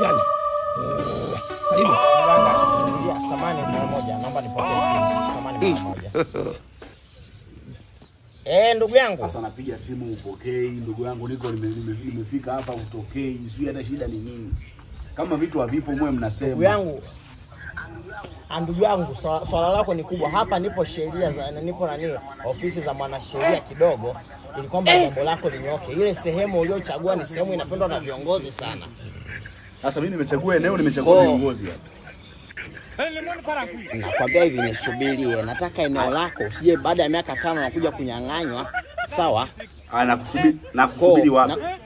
Kijana. Karibu. Mganga, subiria samani mara moja, naomba nipokee simu. Samani mara moja. Eh, ndugu yangu. Sasa napiga simu upokei, ndugu yangu, niko nime- nime- nimefika hapa utokei, sijui hata shida ni nini. Kama vitu havipo mwe Ndugu mnasema. yangu. Ah, Ndugu yangu, swala swala lako ni kubwa. Hapa nipo sheria za nipo nani ofisi za mwanasheria kidogo ili kwamba jambo lako linyoke. Ile sehemu uliochagua ni sehemu inapendwa na viongozi sana. Sasa mimi nimechagua eneo, nimechagua Oh. viongozi hapa. Nakwambia hivi nisubirie, nataka eneo lako usije baada ya miaka tano nakuja kunyang'anywa. Sawa? Ah, nakusubiri nakusubiri Ko- wapi? na-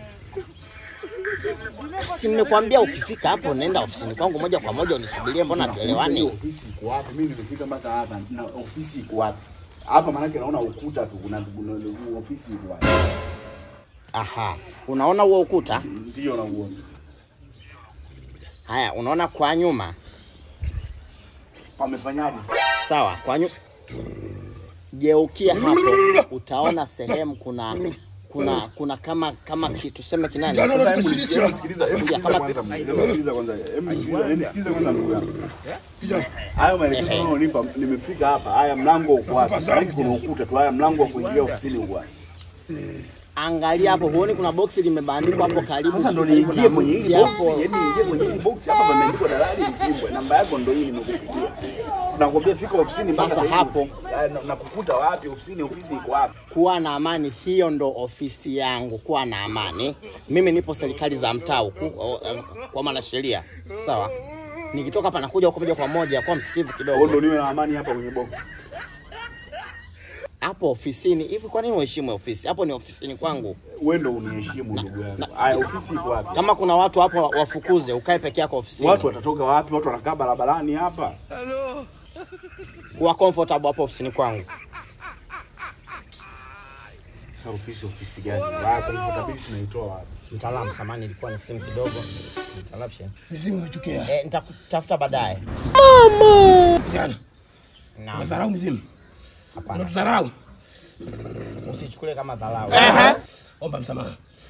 Si nimekwambia ukifika hapo nenda ofisini kwangu moja kwa moja unisubirie, mbona tuelewani? Ofisi iko wapi? Mimi nimefika mpaka hapa na ofisi iko wapi? Hapa maanake naona ukuta tu, kuna kuna- ofisi iko wapi? Aha, unaona huo ukuta? Ndio nauona. Haya, unaona kwa nyuma? Pamefanyaje? Sawa, kwa nyuma. Geukia hapo, utaona sehemu kuna kuna kuna kama kama kitu tuseme kinani Jana Sasa Hebu hebu sikiliza, sikiliza, hebu sikiliza Kama- kwanza, hebu sikiliza kwanza, hebu sikiliza, hebu sikiliza kwanza ndugu yangu. Kijana. Hayo maelekezo unaonipa, nimefika hapa. Haya, mlango uko wapi? Maana kuna ukuta tu. Haya, mlango wa kuingia ofisini uko wapi? Angalia hapo, huoni kuna boksi limebandikwa hapo karibu Sasa ndo karibu niingie na kwenye mti hii hapo. box, yaani niingie kwenye hii box hapa pameandikwa dalali Mkimbwe. Namba yako ndo hii nimekupigia. Nakwambia fika ofisini mpaka Sasa sasa hapo. hivi. Ah, na- Nakukuta wapi ofisini? Ofisi iko wapi? Kuwa na amani, hiyo ndo ofisi yangu. Kuwa na amani. Mimi nipo serikali za mtaa huku o- eh, kwa mwanasheria, sawa. Nikitoka hapa nakuja huko moja kwa moja, kwa msikivu Wewe kidogo ndo niwe na amani hapa kwenye box. hapo ofisini. Hivi kwa nini uheshimu ofisi? Hapo ni ofisini kwangu. Wewe ndo uniheshimu ndugu yangu. na- Haya, ofisi iko wapi? Kama kuna watu hapo wafukuze, ukae peke yako ofisini. Watu watatoka wapi? Watu wanakaa barabarani hapa. kuwa comfortable hapo ofisini kwangu. Sasa ofisi ofisi gani? Haya, kwa hivyo tabidi tunaitoa wapi? Mtaalamu, samani, ilikuwa ni simu kidogo. Interruption. Mizimu imechukia. Eh, nitakutafuta baadaye. Kijana. Naam, Unadharau mizimu. hapana. Unatudharau. Usichukulie kama dharau. Omba msamaha.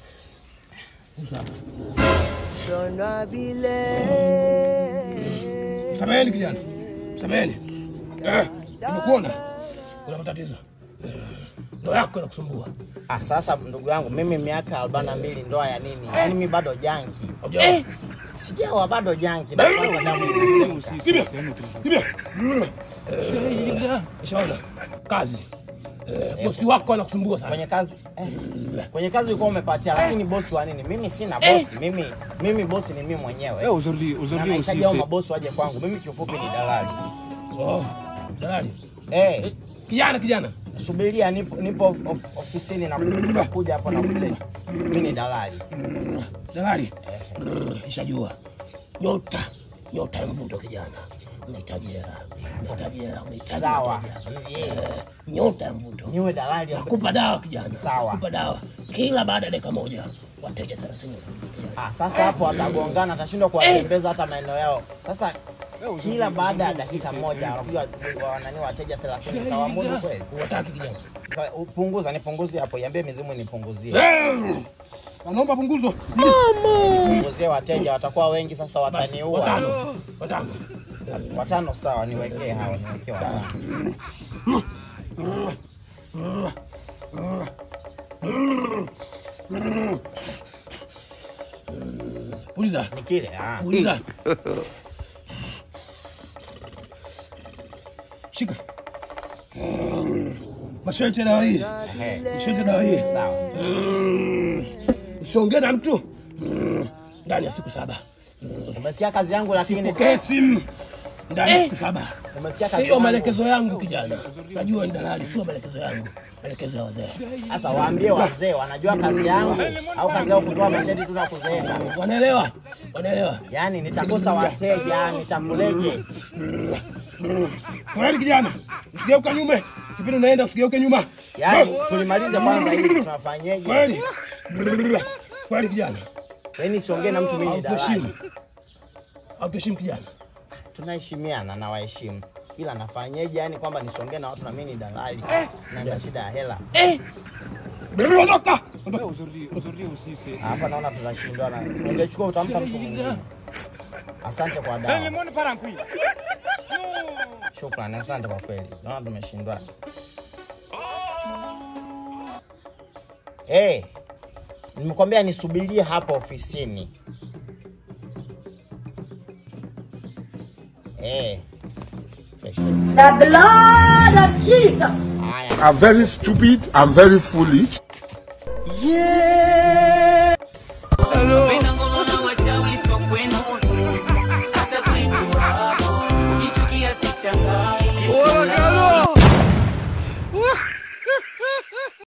Samaheni kijana. Samaheni. Eh, nimekuona. Kuna matatizo. Eh, Ndoa yako inakusumbua. Ah, sasa ndugu yangu, mimi miaka arobaini na mbili, ndoa ya nini? Yaani mimi bado janki, Haujaoa? sijawa bado janki, na kwanza damu inachemka. Kimya. Kimya. Eh, Nishaona. Kazi. Eh, bosi wako anakusumbua sana. Kwenye kazi eh, kwenye kazi ulikuwa umepatia, lakini bosi wa nini? Mimi sina bosi, mimi mimi bosi ni mimi mwenyewe. Eh, aujourd'hui, Na aujourd'hui aussi, nahitaji hao c'est... mabosi waje kwangu. Mimi kiufupi ni dalali. Oh, dalali. Eh, Kijana kijana. subiria, nipo nipo of, ofisini na nakuja hapo na kucheki. Mimi ni dalali. Dalali. Nishajua. Nyota. Nyota ya mvuto kijana. Unahitaji hela. Unahitaji hela. Unahitaji Sawa. wateja. Eh, Eh, Nyota ya mvuto. Niwe dalali wa Nakupa dawa kijana. Sawa. Nakupa dawa. Kila baada ya dakika moja wateja 30. Ah, sasa hapo atagongana, atashindwa kuwatembeza hata maeneo yao. Sasa kila baada ya dakika moja wanakuja wa- wanani wateja 30 utawamudu kweli? Unataka kijana. Ka- Punguza, nipunguzie hapo, iambie mizimu nipunguzie. Wanaomba punguzo. Punguzie wateja, watakuwa wengi sasa, wataniua. Watano. Watano. Watano sawa, niwekee hao, niwekee watano. Uliza. Ni kile ah. Uliza. Shika. Masharti ya dawa hii. Ehe, Masharti ya dawa hii. sawa. Usiongee na mtu ndani ya siku saba. Umesikia kazi yangu, lakini Pokee simu ndani ya siku saba. umesikia kazi Sio yangu. maelekezo yangu kijana, najua ni dalali, sio maelekezo yangu, maelekezo ya wazee. Sasa waambie wazee wanajua kazi yangu au kazi yao kutoa mashahidi tu na kuzeeka. Wanaelewa, wanaelewa. Yaani nitakosa wateja, nitakuleje? Kweli kijana, usigeuka nyuma, kipindi unaenda usigeuke nyuma. Yaani tulimalize kwanza hili tunafanyeje? Kweli kweli kijana, Yaani siongee na mtu mimi ni hautuheshimu, dalali. hautuheshimu kijana. Tunaheshimiana na waheshimu. Ila nafanyeje yani kwamba nisiongee na watu na mimi ni dalali na nina shida ya hela. Ondoka, Eh, aujourd'hui, aujourd'hui aussi, c'est... Hapa naona tunashindana. Ungechukua utampa mtu mwingine. Asante kwa dawa. Shukrani, asante kwa kweli. Naona tumeshindwa. Eh, nimekwambia nisubirie hapa ofisini. Eh. Fresh. The blood of Jesus. Haya. I'm very stupid. I'm very foolish.